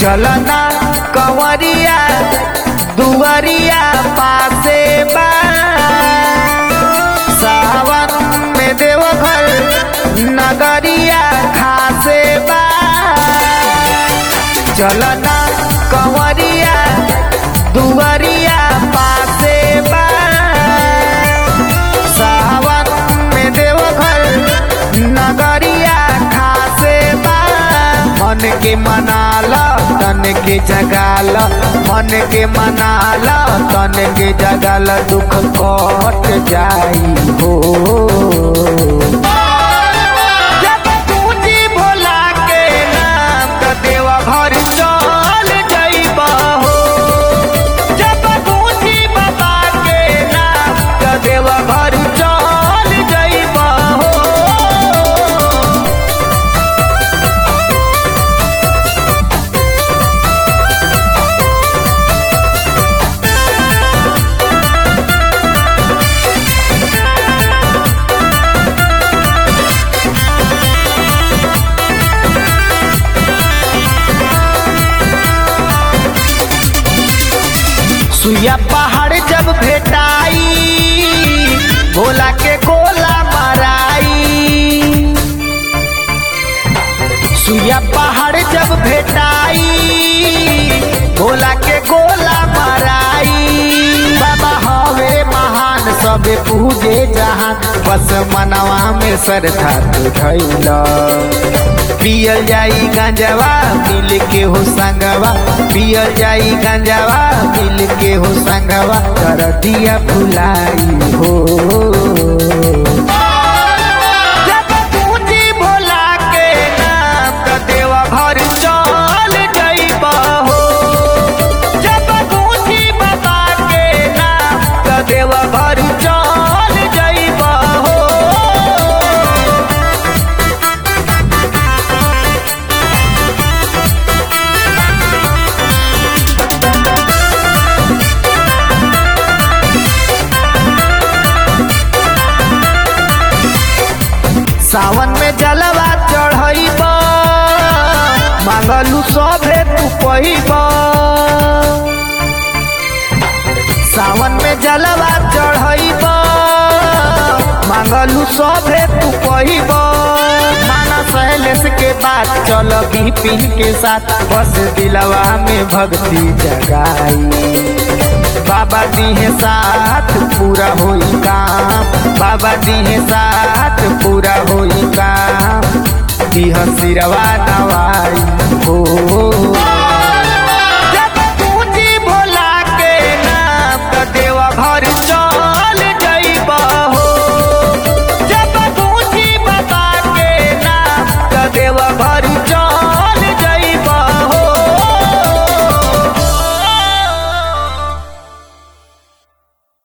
चलना कंवरिया दुवरिया पासे बा सावन में देवघर नगरिया खासे बा चलना कंवरिया दुवरिया पासे बा सावन में देवघर नगरिया खासे बा मन के मनाला तन के जगाल मन के मनाला तन के जगाल दुख कट जाई हो जब पूजी भोला के नाम त देवा घर चल जइबा हो जब पूजी बाबा के नाम त देवा घर चल जइबा हो सुइया पहाड़ जब भेटाई भोला के गोला माराई सुइया पहाड़ जब भेटाई भोला के गोला माराई बाबा हवे महान सबे पूजे जहां बस मनवा में श्रद्धा तू धैला पियल जाई गंजवा मिल के हो संगवा पियल जाई गंजवा मिल के हो संगवा कर दिया भुलाई हो जब पूजी भोला के नाम त देवा घर चल जइबा हो जब पूजी बाबा के नाम त देवा घर चल जइबा हो सावन में जलवा चढ़ब मांगलू सभे तू पहिब सावन में जलवा चढ़ब मांगलू सभे तू पहिब माना शैलेश के बात चल बिपिन के साथ बस दिलवा में भक्ति जगाई बाबा दिहे साथ पूरा होई काम बाबा दिहे साथ पूरा होई काम दिह सिरवा नवाई